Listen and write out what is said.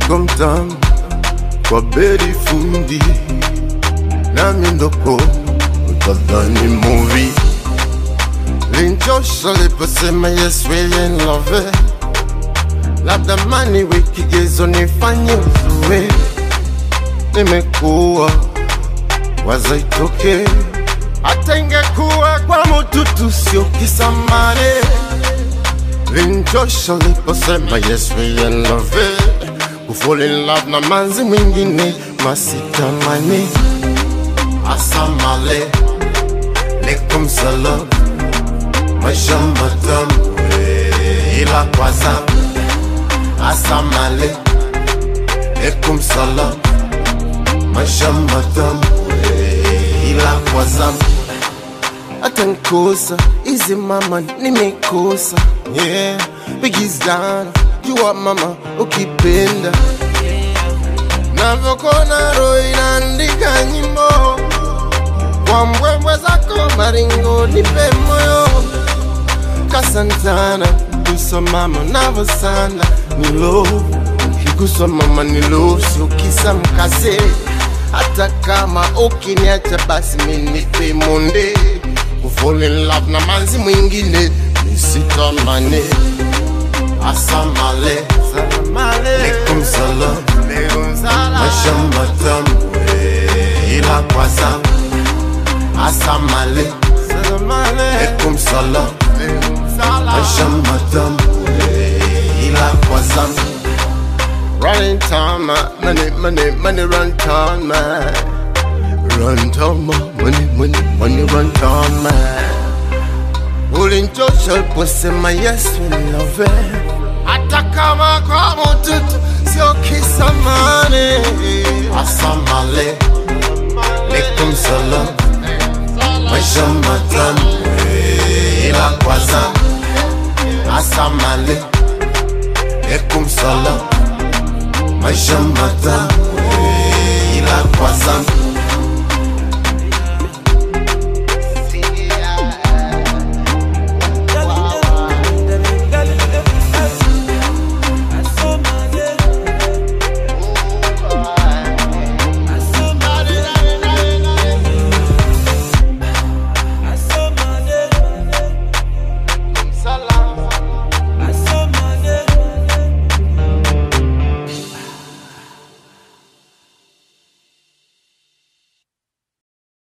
mzigo mtamu kwa beri fundi na miondoko utadhani movie linchosha liposema yes really in love labda mani wikigezo nifanye uzue nimekuwa wazaitoke hata ingekuwa kwa mututu sio kisamane linchosha liposema yes we in love kufall in love na manzi mwingine masitamani asamale lekum salam maisha matamu ila kwa zamu asamale lekum salam maisha matamu ila kwa zamu hata nkosa izi mama nimekosa yeah bigizana jua mama ukipenda navyokona roho inaandika nyimbo kwa mbwembwe zako maringo nipe moyo kasantana kusa mama navosana nilo kikusa mama nilo siukisa mkase hata kama ukiniacha basi minipe monde kufall in love na manzi mwingine nisitamane asamale lekum salam maisha matamu ila kwa zamu asamale lekum salam maisha matamu ila kwa zamu Running time, man, money, money, money, run time, man. Run time, man, money, money, money, run time, man. Ulinchosha uliposema yes we love it. hata kama kwa mututu sio kisamani. Asamale lekum salam, maisha matamu ila kwa zamu. Asamale lekum salam, maisha matamu ila kwa zamu.